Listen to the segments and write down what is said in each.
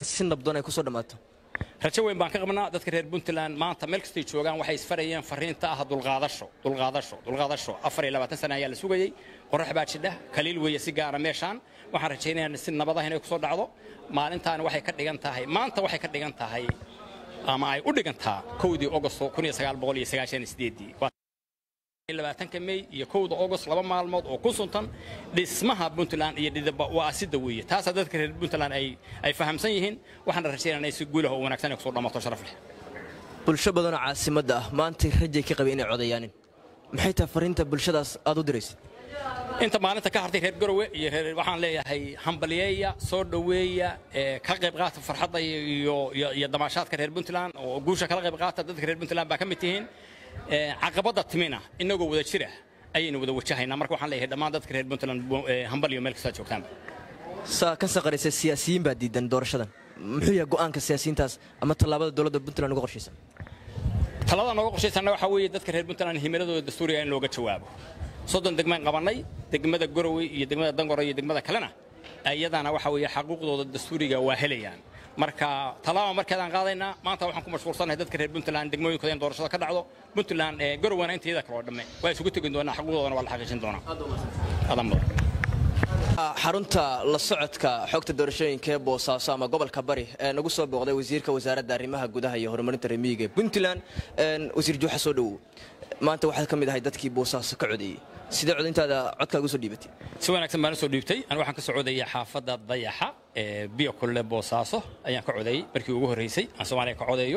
si nabdoon ay kusoo dhammaato rajo weyn baan ka qabnaa dadka reer puntland maanta meel kastay joogaan waxay isfarayeen fariinta ah dulqaadasho dulqaadasho dulqaadasho afar iyo labaatan sana ayaa la sugayey qorax baa jidha kaliil weeye si gaara meeshaan waxaan rajaynayaa si nabadaha inay kusoo dhacdo maalintaani waxay ka dhigan tahay maanta waxay ka dhigan tahay ama ay u dhigantaa kowdii ogosto kun iyo sagaal boqol iyo sagaashan iyo sideedii labaatanka mey iyo kowda ogost laba maalmood oo ku suntan dhismaha puntland iyo dhidaba waa asida weeye taasaa dadka reer puntland ay ay fahamsan yihiin waxaana rajaynaa si guulaha oo wanaagsan ay kusoo dhamaato sharaf leh bulsho badanoo caasimadda ah maantay rajay ka qabay inay codayaanin maxay tahay fariinta bulshadaas aad u diraysid inta maalinta ka hartay reer garowe iyo reer waxaan leeyahay hambalyeeya soo dhoweeya ee ka qayb qaata farxadda iyo iyo iyo damaashaadka reer puntland oo guusha kala qayb qaata dadka reer puntland baa ka mid tihiin caqabadda timina inagoo wada jira ayaynu wada wajahaynaa marka waxaan leeyahay dhammaan dadka reer puntland hambalyo meel kastaa joogtaanba saa ka saqaraysa siyaasiyiin baa diidan doorashadan muxuu yahay go'aanka siyaasiyiintaas ama tallaabada dowladda puntland uga qorshaysan talada nooga qorshaysanna waxaa weeye dadka reer puntland himiladooda dastuuriga in looga jawaabo soddon degmaan qabannay degmada garowe iyo degmada dangoro iyo degmada kalena iyadana waxa weeye xaquuqdooda dastuuriga waa helayaan marka talaaba markeedaan qaadaynaa maanta waxaan ku mashquulsanahay dadka reer puntland degmooyinkooda in doorashada ka dhacdo puntland ee garowena inteeda kale oo dhamme waa isugu tegi doonaa xaquuqdoodana waa la xaqiijin doonaa adan mudan xarunta la socodka xogta doorashooyinka ee boosaaso ama gobolka bari ee nagu soo booqday wasiirka wasaaradda arrimaha gudaha iyo horumarinta remiyiga ee puntland wasiir juuxa soo dhowow maanta waxaad ka mid ahay dadkii boosaaso ka codeeyey sidee codintaada codkaaga usoo dhiibatay si wanaagsan baan usoo dhiibtay anigu waxaan ka soo codayay xaafadda dayaxa ee biyo kulle boosaaso ayaan ka codeeyey markii ugu horreysay aan soomaaliya ka codeeyo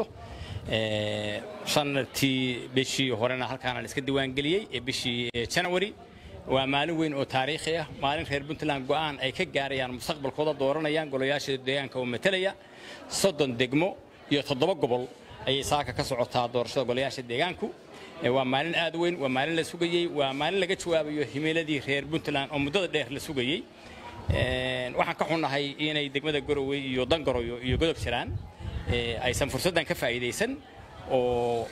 shantii bishii horena halkaana la iska diiwaangeliyey ee bishii janawari waa maalin weyn oo taariikhi ah maalin reer puntland go'aan ay ka gaarayaan mustaqbalkooda dooranayaan golayaasha deegaanka oo matalaya soddon degmo iyo toddoba gobol ayay saaka ka socotaa doorashada golayaasha deegaanku waa maalin aad weyn waa maalin la sugayey waa maalin laga jawaabayo himiladii reer puntland oo muddada dheer la sugayey waxaan ka xunnahay inay degmada garowe iyo dangaroyo iyo godob jiraan aysan fursaddan ka faa'iidaysan oo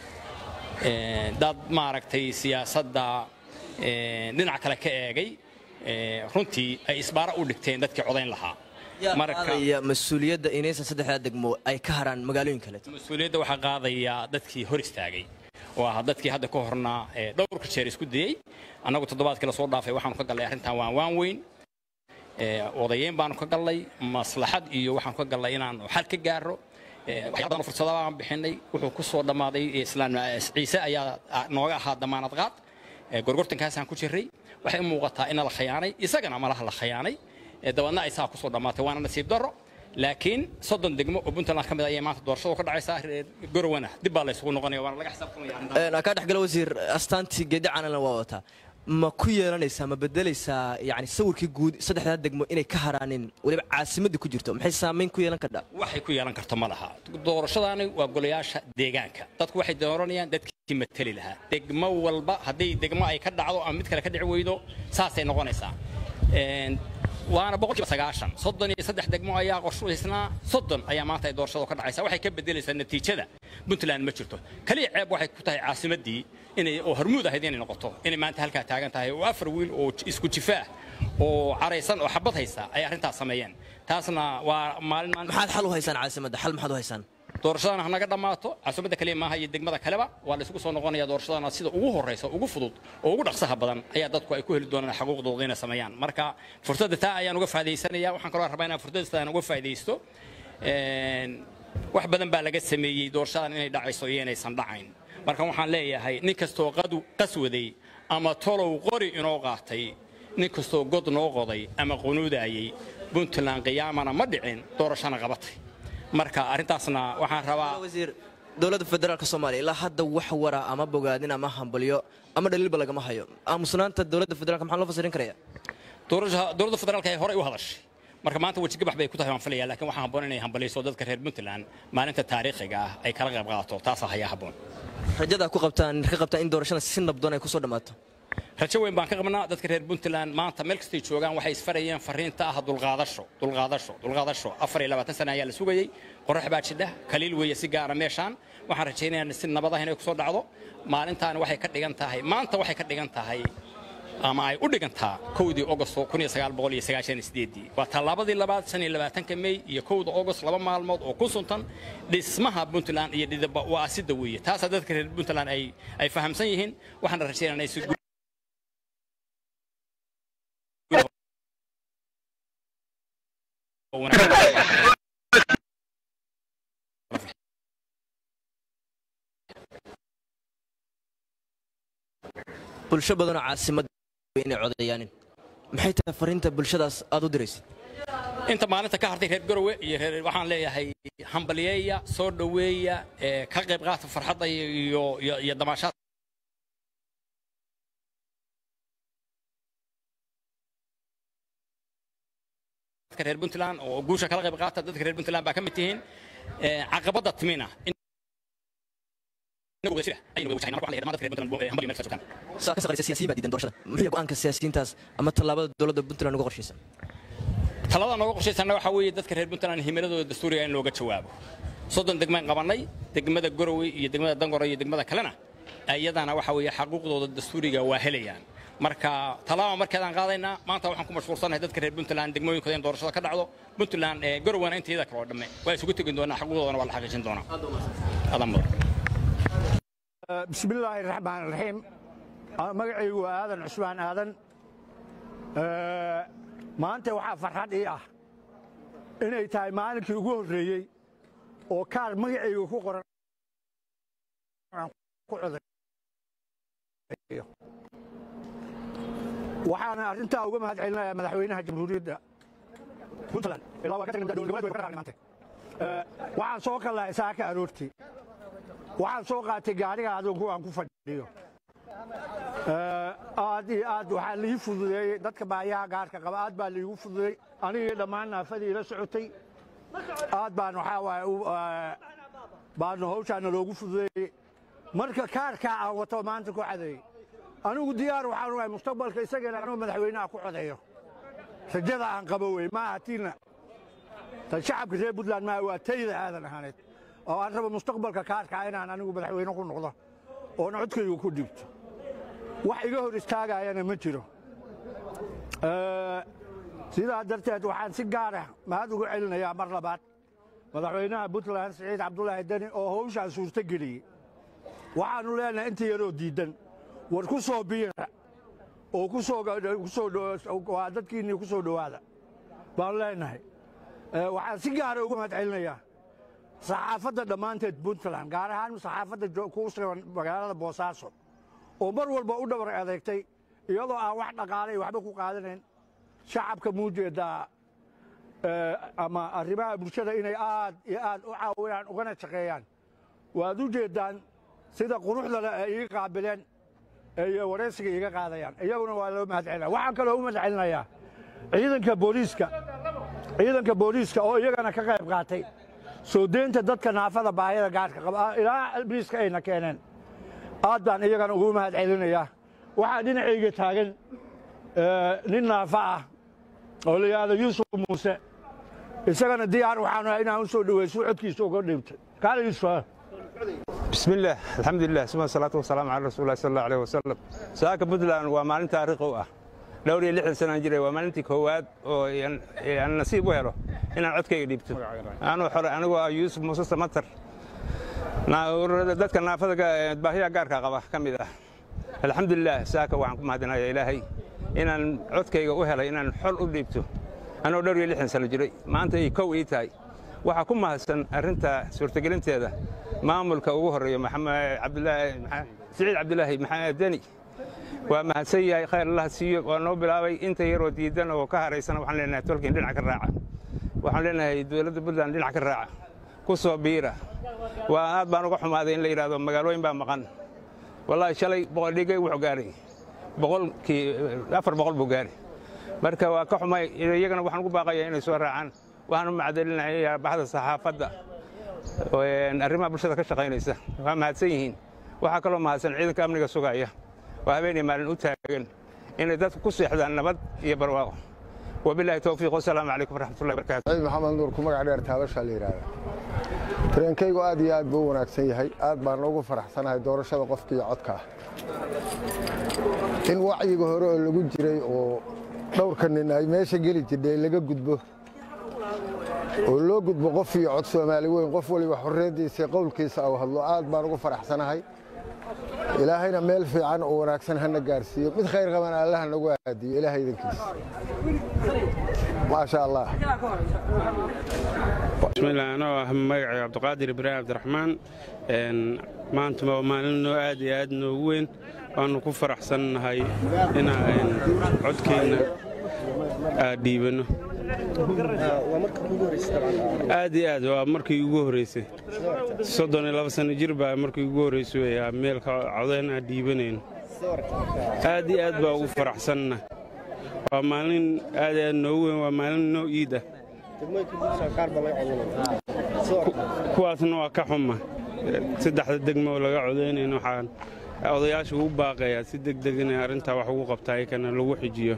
dad maaragtay siyaasadda dhinac kale ka eegay runtii ay isbaara u dhigteen dadkii codayn lahaa marka mas-uuliyadda inaysan saddexdaa degmo ay ka haraan magaalooyin kale mas-uuliyadda waxaa qaadaya dadkii hor istaagay oo ah dadkii hadda ka hornaa dhowrka jeer isku dayey annagu toddobaadkii lasoo dhaafay waxaanu ka gallay arrintan waan waan weyn odayeyn baanu ka gallay maslaxad iyo waxaanu ka gallay inaanu xal ka gaaro waxyaaba badan fursada baan bixinay wuxuu ku soo dhammaaday islaan ciise ayaa nooga ahaa damaanad qaad gorgortankaasaan ku jirray waxay u muuqataa ina la khayaanay isagana malaha la khayaanay dabeedna ay saa ku soo dhammaatay waana nasiib darro laakiin soddon degmo oo puntland ka mid ayay maanta doorashadu ka dhacaysaa reer garowana dib baa la isugu noqonaya waana laga xisaabtamaya kaa dhexgala wasiir astaantii geedi canalan waa wataa ma ku yeelanaysaa ma bedelaysaa yani sawirkii guud saddexdaa degmo inay ka haraanin weliba caasimadii ku jirto maxay saamayn ku yeelan kardhaa waxay ku yeelan karto ma laha doorashadaani waa golayaasha deegaanka dadku waxay dooranayaan dadkii mateli lahaa degmo walba haddii degmo ay ka dhacdo ama mid kale ka dhici weydo saasay noqonaysaa waana boqolkiiba sagaashan soddon iyo saddex degmo ayaa qorshaysnaa soddon ayaa maanta ay doorashadu ka dhacaysaa waxay ka bedelaysaa natiijada puntland ma jirto kaliya ceeb waxay ku tahay caasimaddii inay oo hormuud ahayd inay noqoto inay maanta halkaa taagan tahay oo afar wiil oo isku jifaah oo caraysan oo xabad haysa ay arrintaas sameeyeen taasna waa maalin maxaad xal u haysaan caasimadda xal maxaad u haysaan doorashadana hanaga dhammaato caasimadda kaliya maaha iyo degmada kaleba waa la isugu soo noqonaya doorashadana sida ugu horraysa ugu fudud oo ugu dhaqsaha badan ayaa dadku ay ku heli doonaan xaquuqdooda inay sameeyaan marka fursadda taa ayaan uga faa'idaysanaya waxaan kaloo rabaa inaan fursadda aan uga faa'idaysto wax badan baa laga sameeyey doorashadan inay dhacayso iyo inaysan dhacayn marka waxaan leeyahay nin kastoo qadu qaswaday ama tolow qori inoo qaatay nin kastoo god noo qoday ama qunuudaayey puntland qiyaamana ma dhicin doorashana qabatay marka arrintaasna waxaan rabaa wasiir dowladda federaalka soomaaliya ilaa hadda wax wara ama bogaadin ama hambalyo ama dhaliilba lagama hayo aamusnaanta dowladda federaalka maxaa loo fasirin karaya dowladda federaalka ay horey u hadashay marka maanta wejigabax bay ku tahay waan filaya laakiin waxaa habboon inay hambalyayso dadka reer puntland maalinta taariikhiga ah ay kala qayb qaadato taasaa hayaa habboon rajadaa ku qabtaan ka qabtaan in doorashada si nabdoon ay kusoo dhammaato rajo weyn baan ka qabnaa dadka reer puntland maanta meel kastay joogaan waxay isfarayeen fariinta ah dulqaadasho dulqaadasho dulqaadasho afar iyo labaatan sana ayaa la sugayey qorax baa jidha kaliil weeye si gaara meeshaan waxaan rajaynayaa si nabadaha inay kusoo dhacdo maalintaani waxay ka dhigan tahay maanta waxay ka dhigan tahay ama ay u dhigantaa kowdii ogost waa tallaabadii labaad shan iyo labaatanka mey iyo kowda ogost laba maalmood oo ku suntan dhismaha puntland iyo dhidaba waaasida weeye taasaa dadka reer puntland ay fahamsan yihiin waxaana rajaynaa si bulsho badanoo caasimada inay codayaanin maxay tahay fariinta bulshadaas aad u diraysid inta maalinta ka hartay reer garowe iyo reer waxaan leeyahay hambaliyeeya soo dhoweeya ka qayb qaata farxadda iyo iyo damaashaad reer puntland oo guusha kala qayb qaata dadka reer puntland baa ka mid tihiin caqabadda timina saa ka saqraysa siyaasiyiin baa diidan doorashada muxuu go'aanka siyaasiyiintaas ama tallaabada dowladda puntland uga qorshaysan talada nooga qorshaysanna waxaa weeye dadka reer puntland himiladooda dastuuriga in looga jawaabo soddon degmaan qabannay degmada gorowe iyo degmada dangore iyo degmada kalena iyadana waxa weeye xaquuqdooda dastuuriga waa helayaan marka talaaba markeedaan qaadaynaa maanta waxaan ku mashquulsanahay dadka reer puntland degmooyinkooda in doorashada ka dhacdo puntland gorowena inteeda kale oo dhamme waa isugu tegi doonaa xaquuqdoodana waa la xaqiijin doonaa adan mudan bismillaahi raxmaan raxiim magacaygu waa aadan cusmaan aadan maanta waxaa farxad ii ah inay tahay maalinkii ugu horreeyey oo kaar magacayga ku qoran ku codayo waxaana arrintaa uga mahad celinayaa madaxweynaha jamhuuriyadda puntland ilaa waa ka tagin dowlad goboleed way ka raacnay maanta waxaan soo kallahay saaka aroortii waxaan soo qaatay gaariga adoonku aan ku fadhiyo aad iyo aad waxaa lii fududeeyey dadka baayaha gaarka qaba aad baa liigu fududeey anigii dhammaan naafadii ila socotay aad baan waxaa waaye baanu hawshaana loogu fududeeyey marka kaarkaa aan wato maanta ku cadeeyey anigu diyaar waxaan ugahay mustaqbalka isagana anuu madaxweynaha ku codeeyo rajada aan qabo wey maaha tiina tan shacabka reer puntland maaha waa tayda aadan ahaaneed oo aan rabo mustaqbalka kaarkaa inaan anigu madaxweyne ku noqdo oona codkaygu ku dhibto wax iga hor istaagayana ma jiro sidaa darteed waxaan si gaara mahad ugu celinayaa mar labaad madaxweynaha puntland siciid cabdulaahi deni oo hawshaan suurto geliyey waxaannu leenahay inta yaroo diiddan war ku soo biira oo waa dadkiinnii ku soo dhowaada baanu leenahay waxaan si gaara uga mahad celinayaa saxaafadda dhammaanteed puntland gaar ahaan saxaafadda ku sugan magaalada boosaaso oo mar walba u dhabar adeegtay iyadoo aan wax dhaqaalay waxba ku qaadanayn shacabka muujeeddaa ama arrimaha bulshada inay aad iyo aad u caawinaan ugana shaqeeyaan waad u jeeddaan sida quruxdale ay iga qaabileen iyo waraysiga iga qaadayaan iyaguna waa loo mahad celinaya waxaan kaloo u mahad celinayaa ciidanka booliiska ciidanka booliiska oo iyagana ka qayb qaatay soo deynta dadka naafada baahida gaarka qaba ilaa albiiska ayna keeneen aad baan iyagana ugu mahad celinayaa waxaa dhinacayga taagan nin naafa ah oo la yidhaahdo yuusuf muuse isagana diyaar waxaanu ahay inaan u soo dhoweyso codkiisa uga dhibtay kaale yuusuf بسم الله الحمد لله ثم الصلاة والسلام على رسول الله صلى الله عليه وسلم ساك بنتلاند waa maalin taariikh u ah dhowr iyo lixdan sanaan jiray waa maalintii koowaad oo aan nasiib u helo inaan codkayga dhiibto anuu xore anigoo ah yuusuf muuse samatar dadka naafada baahiya gaarka qaba ka mid ah alxamdulilah saaka waxaan ku mahadinayaa ilaahay inaan codkayga u helay inaan xol u dhiibto anoo dhowr iyo lixdan sano jiray maanta ay kow ii tahay waxaa ku mahadsan arrinta suurtagelinteeda maamulka ugu horeeya siciid cabdulaahi maxamed deni waa mahadsan yahay khayr allah siiyo waa noo bilaabay inta yaroo diidan oo ka haraysana waxaan leenahay tolkiin dhinac ka raaca waxaan leenahay dowladda puntland dhinac ka raaca ku soo biira waa aad baan uga xumaaday in la yidhahdo magaalooyin baa maqan wallaahi shalay boqoldhigay wuxuu gaaray boqolkii afar boqol buu gaaray marka waa ka xumay iyagana waxaan ugu baaqayaa inay soo raacaan waxaan u macdalinayaa baxda saxaafadda arrimaha bulshada ka shaqaynaysa waa mahadsan yihiin waxaa kaloo mahadsan ciidanka amniga sugaya waa habeenay maalin u taagan inay dadku ku seexdaan nabad iyo barwaaqo wabilaahi towfiiq wasalaamu calaykum waraxmatullahi barakaatu ciid maxamed nuur ku magac dheer taabashaa la yidhaahdaa tareenkaygu aad iyo aad buu u wanaagsan yahay aad baan ugu faraxsanahay doorashada qofkiiyo codka ah in wacyiga hore oo lagu jiray oo dhowrka nin ay meesha geli jirdhay laga gudbo oo loo gudbo qof iyo cod soomaali weyn qof waliba xorriyaddiisa qowlkiisa au hadlo aad baan ugu faraxsanahay ilaahayna meel fiican oo wanaagsan hana gaarsiiyo mid khayr qabana allaha nagu aadiyo ilaahay idankiisa maasha allah bismillaah anoo ah magacay cabdiqaadir ibraahim cabdiraxmaan maanta waa maalin noo aad iyo aad noogu weyn waannu ku faraxsannahay inaan codkeenna aad dhiibanno aad iyo aad waa markii ugu horraysay soddon iyo laba sanno jir baa markii ugu horraysay weyaa meelka codayn aan dhiibanayno aad iyo aad baa ugu faraxsanna waa maalin aad iyo aad noogu weyn waa maalin noo iid ah kuwaasna waa ka xuma saddexda degmo oo laga codaynayn waxaan odayaasha ugu baaqayaa si degdeg inay arrintaa wax ugu qabtaa ikana lagu xijiyo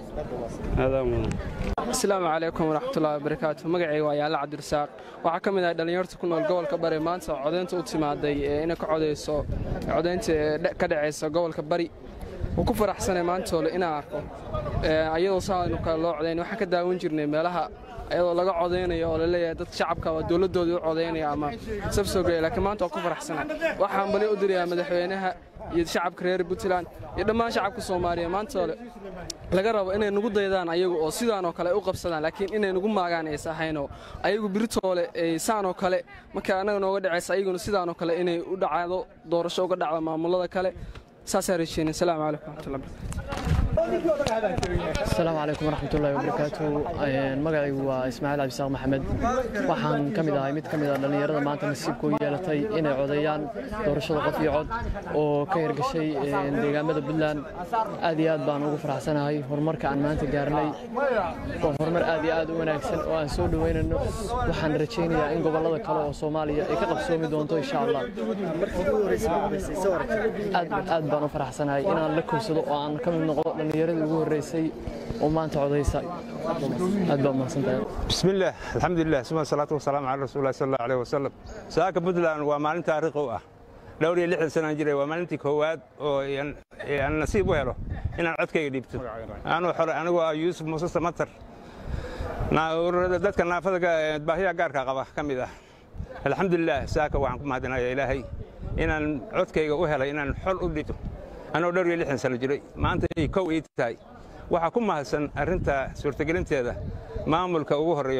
asalaamu calaykum waraxmatullahi wabarakaatu magacayga waa yaalla cabdirasaaq waxaa ka mid ahay dhallinyarta ku nool gobolka bari maanta codaynta u timaaday ee inay ka codayso codaynta ee ka dhacaysa gobolka bari wuu ku faraxsanay maantoole inaan arko ayadoo saanu kale loo codayn waxaan ka daawan jirnay meelaha ayadoo laga codaynayo oo laleeyahay dad shacabka waa dowladdoodii u codaynaya ama sabsoogeya laakiin maanta waa ku faraxsanay waxaan bali u dirayaa madaxweynaha iyo shacabka reer puntland iyo dhammaan shacabka soomaaliya maantoole laga rabo inay nugu daydaan ayagu oo sidaanoo kale ay u qabsadaan laakiin inay nugu maagaan aysa ahaynoo ayagu biritoole saanoo kale marka annaga nooga dhacaysa ayaguna sidaanoo kale inay u dhacdo doorasho uga dhacdo maamulada kale saasaa rajeyna asalaamu calaykum waraxmatullahi asalaamu calaykum waraxmatullaahi wabarakaatu magacaygu waa ismaaciil cabdisaaq maxamed waxaan ka mid ahay mid ka mid a dhallinyarada maanta nasiibka u yeelatay inay codeeyaan doorashada qof iyo cod oo ka hirgashay deegaamada puntland aad iyo aad baan ugu faraxsanahay horumarka aan maanta gaarnay waa horumar aad iyo aad u wanaagsan oo aan soo dhoweynayno waxaan rajaynayaa in gobollada kale oo soomaaliya ay ka qabsoomi doonto insha allah aad baan u faraxsanahay inaan la kowsado oo aan ka mid noqdo dhallinyaradii ugu horreysay oo maanta codaysa aad baa mahadsantahay bismillaah alxamdulilah suma salaatu wasalaamu cala rasuulilah sal allahu aleyh wasalam saaka puntland waa maalin taariikhi u ah dhowr iyo lixdan sanaan jiray waa maalintii koowaad oo aan nasiib u helo inaan codkayga dhiibto anuu xore anigoo ah yuusuf muuse samatar dadka naafada baahiyaha gaarka qaba ka mid ah alxamdulilah saaka waxaan ku mahadinaya ilaahay inaan codkayga u helay inaan xol u dhibto anoo dhowr iyo lixdan sano jiray maanta ay kow ii tahay waxaa ku mahadsan arrinta suurtagelinteeda maamulka ugu horreeya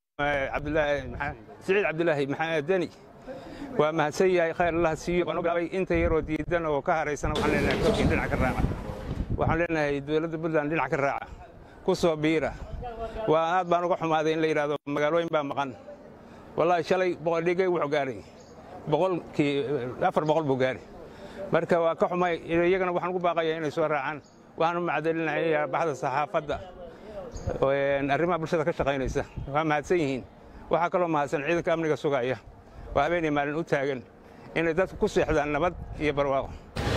siciid cabdulaahi maxamed deni waa mahadsan yahay khayr allah siiyo waan ogaabay inta yaroo diidan oo ka haraysana waxaan leenahay korkiin dhinac ka raaca waxaan leenahay dowladda puntland dhinac ka raaca ku soo biira waa aad baan uga xumaaday in la yidhaahdo magaalooyin baa maqan wallaahi shalay boqoldhigay wuxuu gaaray boqolkii afar boqol buu gaaray marka waa ka xumay iyagana waxaan ugu baaqayaa inay soo raacaan waxaan u macdalinayaa baxda saxaafadda arrimaha bulshada ka shaqaynaysa waa mahadsan yihiin waxaa kaloo mahadsan ciidanka amniga sugaya oo habeenay maalin u taagan inay dadku ku seexdaan nabad iyo barwaaqo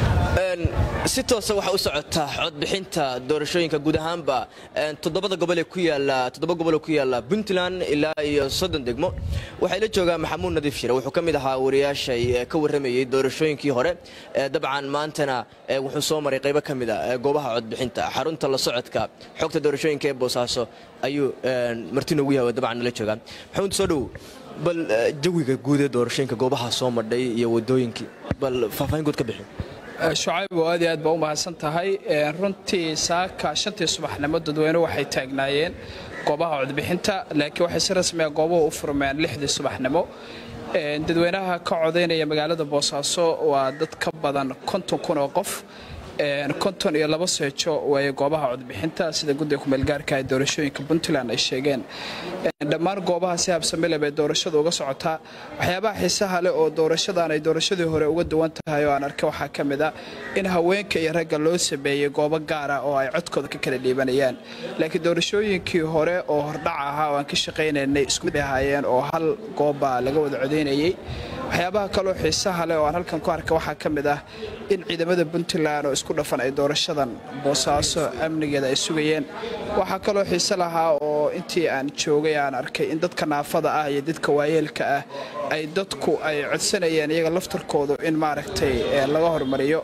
si toosa waxaa u socotaa codbixinta doorashooyinka guud ahaanba toddobada gobol ee ku yaala toddoba gobol oo ku yaala puntland ilaa iyo soddon degmo waxaa la joogaa maxamuud nadiif shire wuxuu ka mid ahaa wariyaashay ka warramayey doorashooyinkii hore dabcan maantana wuxuu soo maray qaybo ka mid a goobaha codbixinta xarunta la socodka xogta doorashooyinka ee boosaaso ayuu martin ugu yahay dabcan nala joogaa maxamuud soo dhowow bal jawiga guud ee doorashooyinka goobaha soo madhay iyo wadooyinkii bal faahfaahin guud ka bixi shucayb oo aad iyo aad baa u mahadsan tahay runtii saaka shantii subaxnimo dadweyne waxay taagnaayeen goobaha codbixinta laakiin waxay si rasmiga goobuhu u furmeen lixdii subaxnimo dadweynaha ka codaynaya magaalada boosaaso waa dad ka badan konton kun oo qof konton iyo laba seejo waaye goobaha codbixinta sida guddiga kumeelgaarka ee doorashooyinka puntland ay sheegeen dhammaan goobaha si habsamile bay doorashada uga socotaa waxyaabaha xiisaha leh oo doorashadan ay doorashadii hore uga duwan tahay oo aan arkay waxaa ka mid a in haweenka iyo ragga loo sameeyey goobo gaara oo ay codkooda ka kala dhiibanayaan laakiin doorashooyinkii hore oo hordhac ahaa oo aan ka shaqaynaynay isku mid ahaayeen oo hal goobbaa laga wada codaynayay waxyaabaha kaloo xiisaha leh oo aan halkan ku arkay waxaa ka mid ah in ciidamada puntland oo isku dhafan ay doorashadan boosaaso amnigeeda ay sugayeen waxaa kaloo xiise lahaa oo intii aan joogay aan arkay in dadka naafada ah iyo dadka waayeelka ah ay dadku ay codsanayeen iyaga laftarkoodu in maaragtay laga hormariyo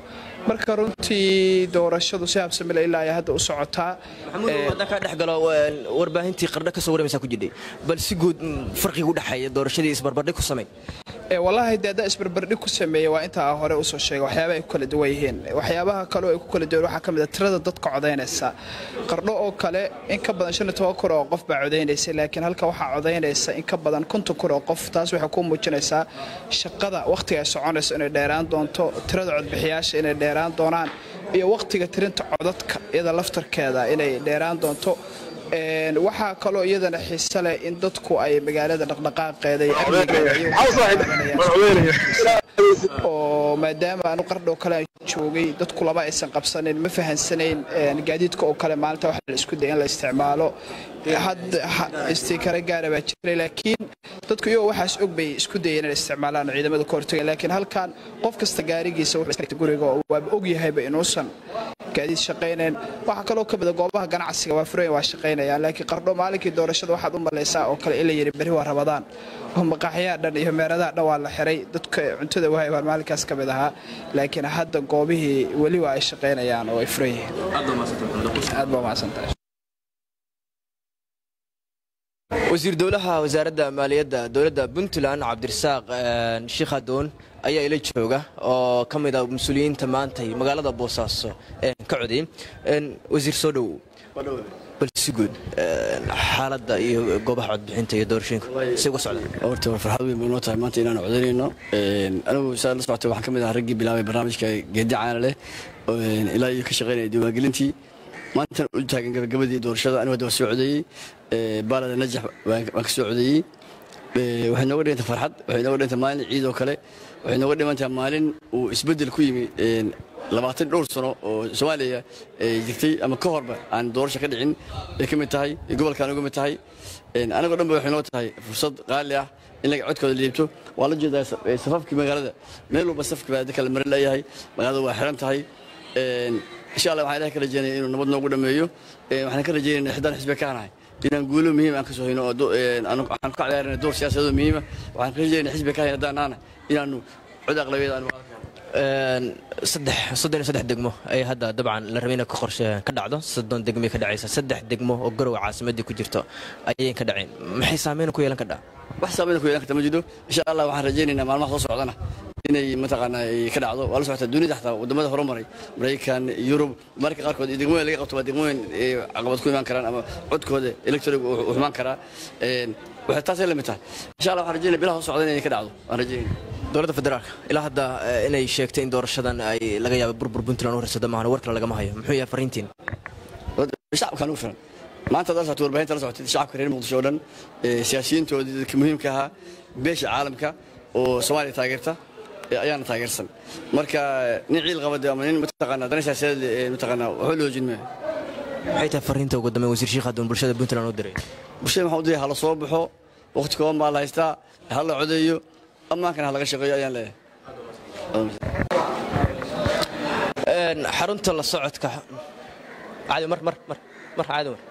marka runtii doorashadu si habsamila ilaa ay hadda u socotaa maxamuud haddaan kaa dhex galo warbaahintii qardho ka soo warmaysaa ku jidhay bal si guud farqiga u dhexeeya doorashadii isbarbardhig ku samay wallaahi dee haddaa isbarbardhig ku sameeya waa intaa hore usoo sheegay waxyaabaha ay ku kala duwan yihiin waxyaabaha kaleo ay ku kala duwan waxaa ka mid a tirada dadka codaynaysa qardho oo kale in ka badan shan iyo toban kun oo qof baa codaynaysa laakiin halka waxaa codaynaysa in ka badan konton kun oo qof taas waxay ku muujinaysaa shaqada wakhtiga ay soconayso inay dheeraan doonto tirada codbixiyaasha inay dheeraan doonaan iyo wakhtiga tirinta codadka iyada laftarkeeda inay dheeraan doonto waxaa kaloo iyadana xiise leh in dadku ay magaalada dhaqdhaqaaqeeda iyo amnigeedaoo maadaama aanu qardhoo kale aan joogay dadku lama aysan qabsanin ma fahansanayn gaadiidka oo kale maalinta waxa la isku daya in la isticmaalo istikare gaara baa jiray laakiin dadku iyagoo waxaas og bay isku dayeen inay isticmaalaan ciidamada ka hortageen laakiin halkan qof kasta gaarigiisa wuxuu guriga oo waaba og yahayba inuusan gaadiid shaqaynayn waxaa kaloo ka mida goobaha ganacsiga waa furayn waa shaqaynayaan laakiin qardho maalinkii doorashada waxaad u malaysaa oo kale in la yidhi beri waa rabadaan oo maqaaxyaha dhan iyo meeradaha dhan waa la xiray dadka cuntada wahay baan maalinkaas ka mid ahaa laakiin hadda goobihii weli waa ay shaqaynayaan oo ay furan yihiin aad baa mahadsantahay wasiir dowlaha wasaaradda maaliyadda dowladda puntland cabdirasaaq sheikh adoon ayaa ila jooga oo ka mid a mas-uuliyiinta maantay magaalada boosaaso ka coday wasiir soo dhowow bal si guud xaaladda iyo goobaha codbixinta iyo doorashooyinka say uga socdaan horta waa farxad weyn bay noo tahay maanta inaan codaynayno anigu saa la socotay waxaan ka mid ahaa raggii bilaabay barnaamijka geedi caana leh ilaa iyo ka shaqaynaya diiwaangelintii maantan u taagan gabagabadii doorashada anigu hadda waa soo codeeyey baalada najax waan ka soo codeeyey waxay nooga dhiganta farxad waxay nooga dhiganta maalin ciid oo kale waxay nooga dhimantaha maalin uu isbeddel ku yimi labaatan dhowr sano oo soomaaliya jirtay ama ka horba aan doorasho ka dhicin ay ka mid tahay gobolkaan uga mid tahay anagoo dhan ba waxay noo tahay fursad qaali ah in laga codkooda liibto waa la jeedaa safafkii magaalada meel walba safki baa kala mari leeyahay magaalada waa xiran tahay insha allah waxaan ilahay ka rajeynaya inuu nabad noogu dhammeeyo waxaan ka rajeynayna xidaan xisbe ka hanahay inaan guulo muhiim aan ka soo hayno waxaan ku ciyaaranay door siyaasadoo muhiima waxaan ka rajeynaya xisbe ka hayn haddaan naana inaanu cod aqlabeed aanu saddex soddon iyo saddex degmo ay hadda dabcan la rabay inay ka qorshe ka dhacdo soddon degmay ka dhacaysa saddex degmo oo garowa caasimadii ku jirto ayayn ka dhaceen maxay saameyn ku yeelan kadhaa wax saameyn ku yeelan karta ma jiro insha allah waxaan rajaynaynaa maalmaha soo socdana inay mataqaanaa ay ka dhacdo waa la socotaa dunida xataa wadamada horumaray maraykan yurub marka qaarkood iyo degmooyin laga qabto waa degmooyin caqabad ku imaan karaan ama codkooda electorig uu xumaan karaa waxay taasay la mid tahay insha allah waxaan rajaynaya bilaha soo socda inay ka dhacdo waan rajaynaya dowladda federaalka ilaa hadda inay sheegtay in doorashadan ay laga yaabo burbur puntland u harsado maahan war kale lagama hayo muxuu yahay fariintiin shacabkaan ugu filan maanta haddaad socotay warbaahinta la socotay shacabka reer muqdisho oo dhan siyaasiyiintoodii dadka muhiimka ahaa beesha caalamka oo soomaaliya taageerta ayaana taageersan marka nin ciil qabade ama nin mataqaanaa dana siyaasadeed mataqaanaa waxba loo hoojin maayo maxay tahay fariinta ugu dambeyn wasiir sheekh adoon bulshada puntland u diray bulshada waxaan u diray hala soo baxo waqti kooban baa la haystaa ha la codeeyo ammaankana ha laga shaqeeyo ayaan leeyahay xarunta la socodka caadi mar mar mar mar caadi mar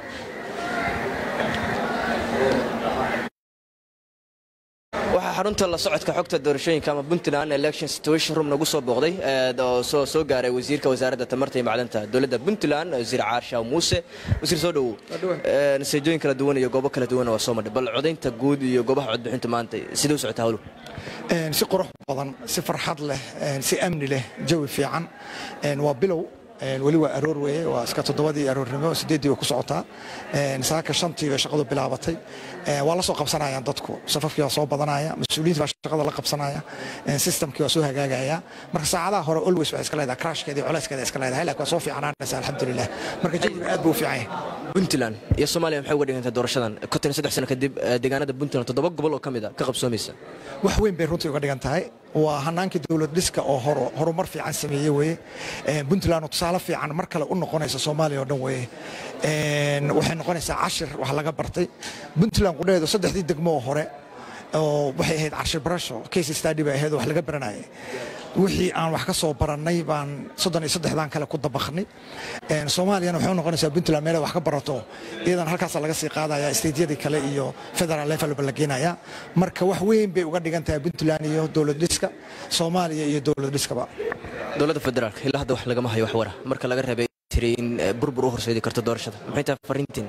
waxaa xarunta la socodka xogta doorashooyinka ama puntland election situation room nagu soo booqday oo soo soo gaaray wasiirka wasaaradda tamarta iyo macdanta dowladda puntland wasiir caarshaw muuse wasiir soo dhowow natiijooyin kala duwan iyo goobo kala duwan waa soo madhay bal codaynta guud iyo goobaha codbixinta maanta sidee u socotaa hawlu si qurux badan si farxad leh si amni leh jawi fiican waa bilow weli waa aroor weeye waa iska toddobadii aroornimo sideeddii way ku socotaa saaka shantii bay shaqadu bilaabatay waa la soo qabsanayaan dadku safafkii waa soo badanaya mas-uuliyiinta baa shaqada la qabsanaya systemkii waa soo hagaagaya marka saacadaha hore always waxay iska leedahay crashkeeda iyo culeyskeeda iska leedahay laakiin waa soo fiicnaanaysa alxamdulilah marka jawiga aad buu u fiican yahay puntland iyo soomaaliya maxay uga dhigantay doorashadan konton iyo saddex sano kadib deegaanada puntland toddoba gobol oo ka mid a ka qabsoomaysa wax weyn bay runtii uga dhigan tahay waa hanaankii dowlad dhiska oo horumar fiican sameeye weye puntland oo tusaale fiican mar kale u noqonaysa soomaaliya oo dhan weye waxay noqonaysaa cashir wax laga bartay puntland qudheedu saddexdii degmo oo hore oo waxay ahayd cashir barasho case study bay ahayd oo wax laga baranayay wixii aan wax ka soo barannay baan soddon iyo saddexdan kale ku dabakhnay soomaaliyana waxay u noqonaysaa puntland meelay wax ka barato iyadan halkaasa laga sii qaadaya steydyadii kale iyo federal levelba la geenaya marka wax weyn bay uga dhigan tahay puntland iyo dowlad dhiska soomaaliya iyo dowlad dhiskaba dowladda federaalka ilaa hadda wax lagama hayo wax wara marka laga reebay tiri in burbur u horseedi karto doorashada maxay tahay fariintiin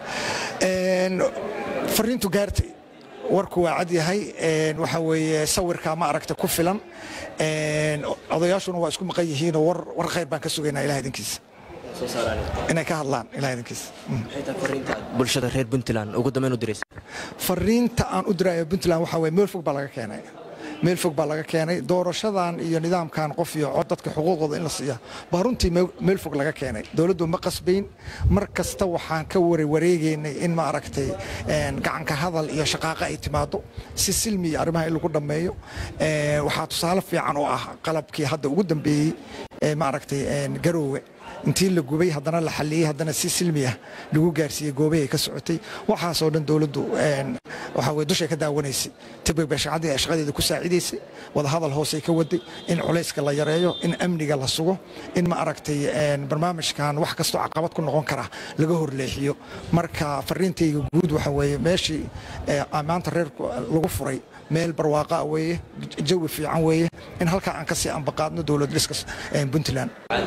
fariintu gaartay warku waa cad yahay waxa weeye sawirka ma aragta ku filan odayaashuna waa isku maqan yihiinoo war khayr baan ka sugaynaa ilaha idinkiisa inay ka hadlaan ilaha idinkiisa bulshada reer puntland ugu dambeyn u diraysa fariinta aan u diraayo puntland waxa weye meel fog baa laga keenay meel fog baa laga keenay doorashadan iyo nidaamkan qof iyo cod dadka xuquuqdooda in la siiya baa runtii meel fog laga keenay dowladdu ma qasbayn mar kasta waxaan ka warewareegaynay in ma aragtay gacanka hadal iyo shaqaaqa ay timaado si silmi iyo arrimaha in lagu dhammeeyo waxaa tusaale fiican oo ah qalabkii hadda ugu dambeeyey ma aragtay garoowe intii la gubay haddana la xalliyey haddana si silmi ah lagu gaarsiiyey goobahay ka socotay waxaasoo dhan dowladdu waxaa weye dushay ka daawanaysay tibig bay shaqadeeda ku saacidaysay wadahadal hoosay ka waday in culayska la yareeyo in amniga la sugo in ma aragtay barnaamijkan wax kastoo caqabad ku noqon kara laga horleexiyo marka fariintayga guud waxa weeye meeshii maanta reer lagu furay meel barwaaqa weeye jawi fiican weeye in halkaa aan kasii ambaqaadno dowlad dhiska puntland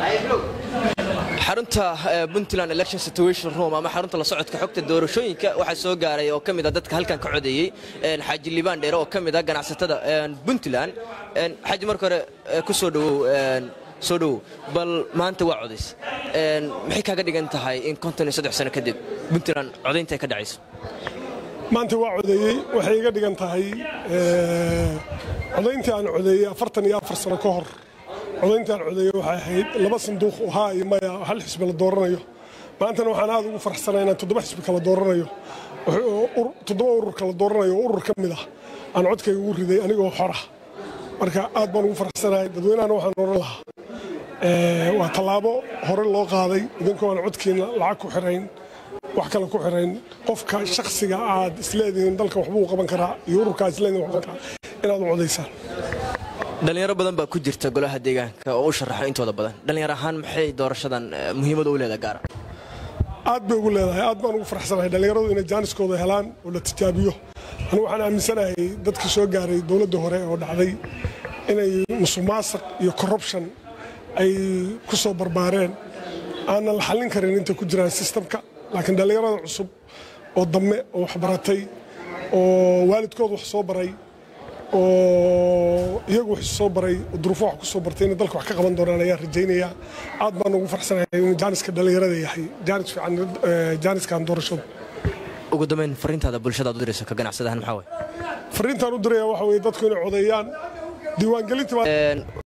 xarunta puntland election situation room ama xarunta la socodka xogta doorashooyinka waxaa soo gaaray oo ka mid a dadka halkan ka codeeyey xaaji liibaan dheere oo ka mid a ganacsatada puntland xaaji marka hore ku soo dhowow soo dhowow bal maanta waa codays maxay kaaga dhigan tahay in konton iyo saddex sano kadib puntland codaynta ay ka dhacayso maanta waa codeeyey waxay iga dhigan tahay codayntii aan codeeyey afartan iyo afar sano ka hor codayntii aan codeeyey waxay ahayd laba sanduuq oo haa iyo maya hal xisbi la dooranayo maantana waxaan aad ugu farxsanay inaan toddoba xisbi kala dooranayo toddoba urur kala dooranayo oo urur ka mid ah aan codkayga ugu riday anigoo xora marka aad baan ugu farxsanahay dadweynahana waxaan oran lahaa waa tallaabo hore loo qaaday idinkoo aan codkiina lacag ku xirayn wax kale ku xirayn qofka shakhsiga aad isleedihiin dalka waxbuu qaban karaa iyo ururkaa isleedihin wax qaban karaa inaad u codaysaan dhalinyaro badan baa ku jirta golaha deegaanka oo u sharaxa intooda badan dhalinyaro ahaan maxay doorashadan muhiimada u leedahay gaara aad bay ugu leedahay aad baan ugu farxsanahay dhallinyaradu inay jaaniskooda helaan oo la tijaabiyo anigu waxaan aaminsanahay dadkii soo gaaray dowladda hore oo dhacday inay musuqmaasuq iyo corruption ay ku soo barbaareen aanan la xallin karin intay ku jiraan sistamka laakiin dhallinyarada cusub oo damme oo waxbaratay oo waalidkood wax soo baray oo iyagu wax soo baray oo duruufo wax ku soo bartay inay dalka wax ka qaban doonaan ayaan rajaynayaa aad baan ugu farxsanahay inuu jaaniska dhallinyarada yahay jaanis fiican jaaniskan doorashadu ugu dambeyn fariintaada bulshada aad u dirayso ka ganacsadahan maxaa waye fariintaan u diraya waxa weeye dadku inay codeeyaan diiwaangelinta